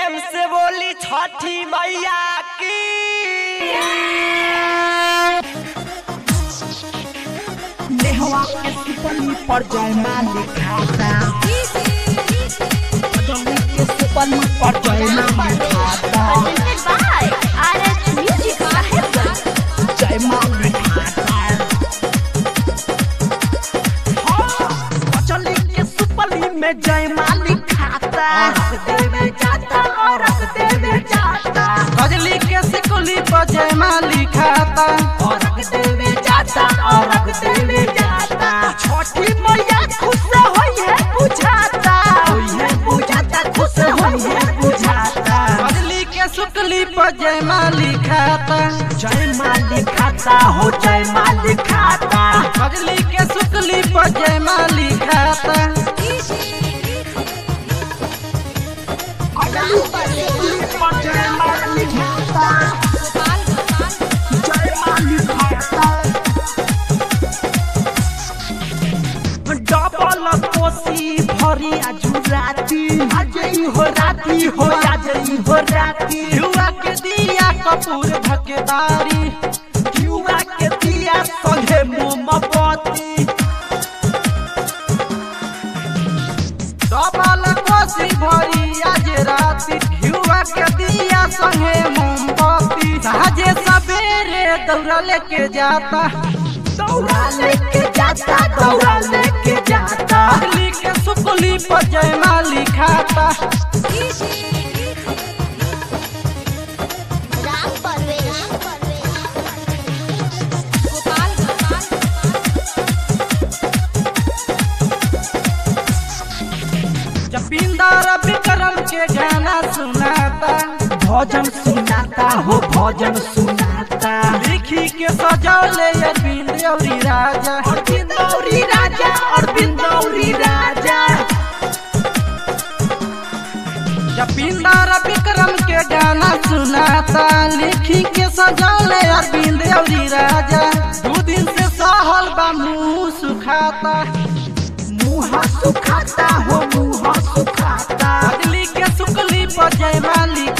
प्रेम से बोली छठी मैया की नेहवा के सुपली पर जयमा लिखाता जमी के सुपली पर जयमा लिखाता जयमा लिखाता हाँ, कचली के सुपली में जयमा लिखाता देवे जाता और देवे जाता कजली के सिकुली पर जयमा लिखाता और देवे जाता और देवे जाता छोटी मैया खुश होई है बुझाता होई है बुझाता खुश होई है बुझाता कजली के सुकली पर जयमा लिखाता जय मालिक खाता हो जय मालिक खाता कजली के सुकली पर जयमा लिखाता जय मालिक खाता जय मालिक खाता डबल कोसी भरी आजु राती आजई हो राती हो आजई हो राती युवा के दिया कपूर धकेदारी युवा के दिया संगे मोमबत्ती डबल कोसी भरी आज राति युवा के दिया संगे मोमबत्ती साजे सवेरे दौड़ा लेके जाता दौड़ा लेके जाता दौड़ा लेके जाता कजली के सुकली पर जयमा लिखाता जपिंदर विक्रम के गाना सुनाता भजन सुनाता हो भजन सुनाता लिखी के सजौले अरविंद औरी राजा और बिंदौरी राजा और बिंदौरी राजा जपिंदर विक्रम के गाना सुनाता लिखी के सजौले अरविंद औरी राजा दू दिन से सहल बा मुंह सुखाता मुँह सुखाता हो मुँह सुखाता कजली के सुकली पर जयमा लिखाता